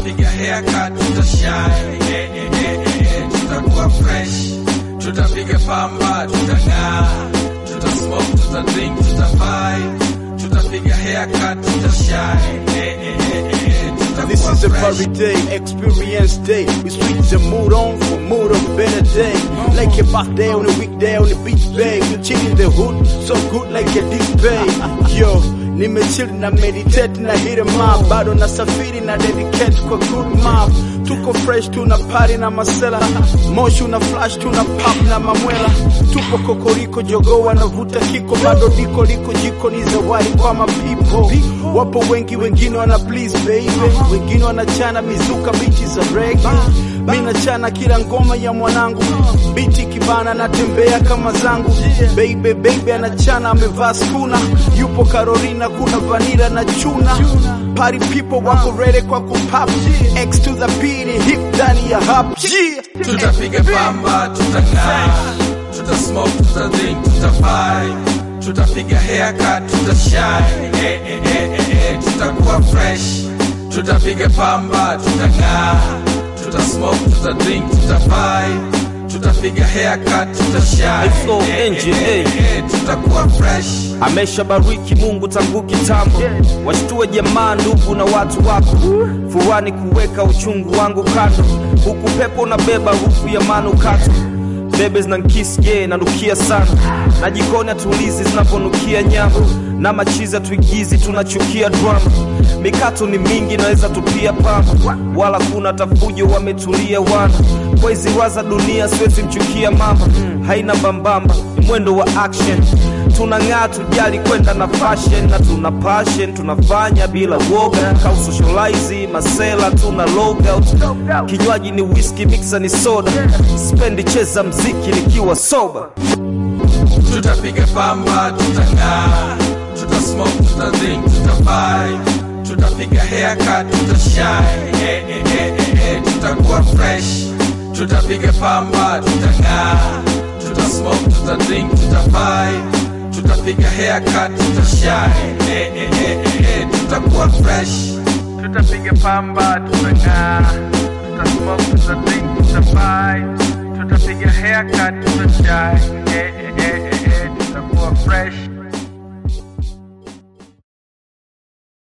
tutapiga haircut, tutashine, eh, eh, eh, eh, eh, tutakuwa fresh, tutapiga pamba, tutang'aa, tutasmoke, tutadrink, tutavibe, tutapiga haircut, tutashine, eh, eh, eh, eh, eh, This tutakuwa is a fresh. party day, experience day. We switch the mood on for mood of better day. Like a birthday on a weekday on the beach bay. We chill in the hood, so good like a display. Yo, nimechill na meditate na hit em up. Bado nasafiri na dedicate kwa good map. Tuko fresh tuna party na masela. Moshi una flash tuna pop na mamwela. Tupo kokoriko jogo wanavuta kiko. Bado diko liko jiko ni zawadi kwa mapipo. Wapo wengi wengine wana please baby. Wengine wanachana mizuka bichi za reggae. Mimi nachana kila ngoma ya mwanangu. Biti kibana natembea kama zangu. Baby baby anachana amevaa skuna. Yupo Carolina kuna vanilla na chuna. Party people wako ready kwa kupop. X to the P ni hip ndani ya hop. Yeah. tutapiga pamba, tutang'aa, tutasmoke, tutadrink, tutavibe, tutapiga haircut, tutashine, eh, eh, eh, eh, eh, tutakuwa fresh, tutapiga pamba, tutang'aa, tutasmoke, tutadrink, tutavibe, tutapiga haircut, tutashine, Flow eh, eh, Engine, eh, eh. eh, tutakuwa fresh. ameshabariki Mungu tangu kitambo, washtue jamaa, ndugu na watu wako, fuani kuweka uchungu wangu kando, huku pepo unabeba huku ya manukato bebe zinankisi ye nanukia sana na jikoni hatulizi zinavyonukia nyama na machizi hatuigizi tunachukia drama mikato ni mingi naweza tupia pamba wala kuna tafujo wametulia wana kwa hizi waza dunia siwezi mchukia mama haina mbambamba ni mwendo wa action tunang'aa tujali kwenda na fashion na tuna passion tunafanya bila woga kausocialize masela tuna logout kinywaji ni whisky mixer ni soda spendi cheza mziki nikiwa soba tutapiga pamba, tutang'aa, tutasmoke, tutadrink, tutavibe, tutapiga haircut, tutashine, eh, eh, eh, eh, eh, tutakuwa fresh, tutapiga pamba, tutang'aa, tutasmoke, tutadrink, tutavibe, tutapiga haircut, tutashine, eh, eh, eh, eh, eh, tutakuwa fresh, tutapiga pamba, tutang'aa, tutasmoke, tutadrink, tutavibe, tutapiga haircut, tutashine, eh, eh, eh, eh, eh, tutakuwa fresh